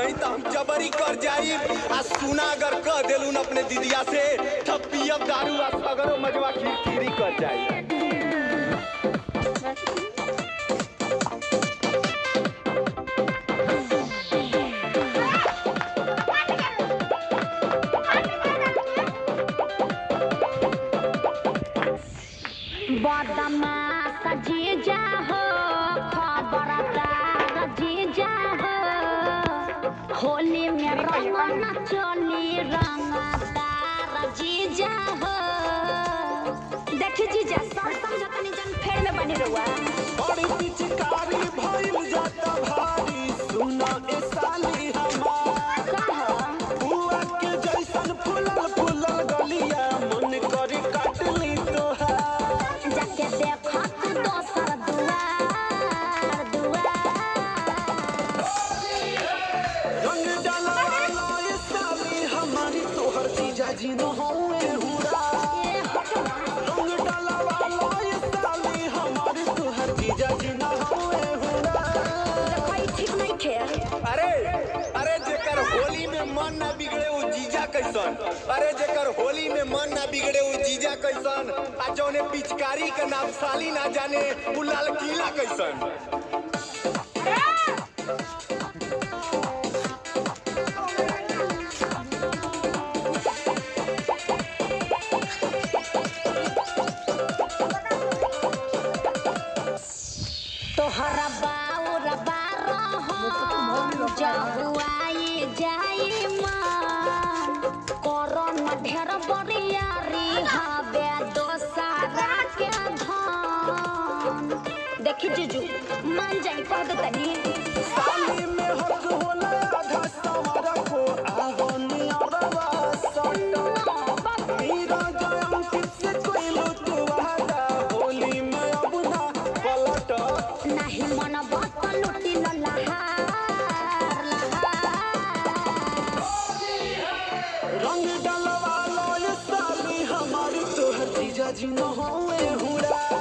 नहीं तो हम जबरी कर जाई आ सुना अगर कह देलू न अपने दीदिया से तब पियब दारू आ सगरो मजवा खिरखिरी कर जाई बदमाश जीजा हो खबरदार जीजा हो होली में रंग न चली रंगदार जीजा हो देखी जीजा सब समझतनी जन फेर में बनी रहुआ बड़ी पिचकारी भइल जाता भारी सुना ए साली हमार बुआ के जैसन फूलल फूलल गलिया मन करे काटली तोहार जाके देखो तू दोसर दुआर दुआर रंग डाला वाला ये साली हमारी तोहर जीजा जी न होए हुरा ये हटवा रंग डाला वाला ये साली हमारी तोहर जीजा जी न होए हुरा देखो ई ठीक नहीं खेल अरे अरे जेकर होली में मन ना बिगड़े वो जीजा कैसन अरे जेकर होली में मन ना बिगड़े वो जीजा कैसन आ जौने पिचकारी के नाम साली ना जाने वो लाल किला कैसन तोहरा बाउर बारह जहुआई जाई माँ करन ढेर बरियारी हवे दोसारा के धन देखी जीजू मान जाई कह दो तनी साली में हक होला आधा सवारा को आवनी अरवा सट मीरा जयम किससे कोई लुट वादा होली में अब ना पलट नाही मन बत लुटी न लहार लहार रंग डलवा लो ये साली हमारी तोहर जीजा जी न होए हुरा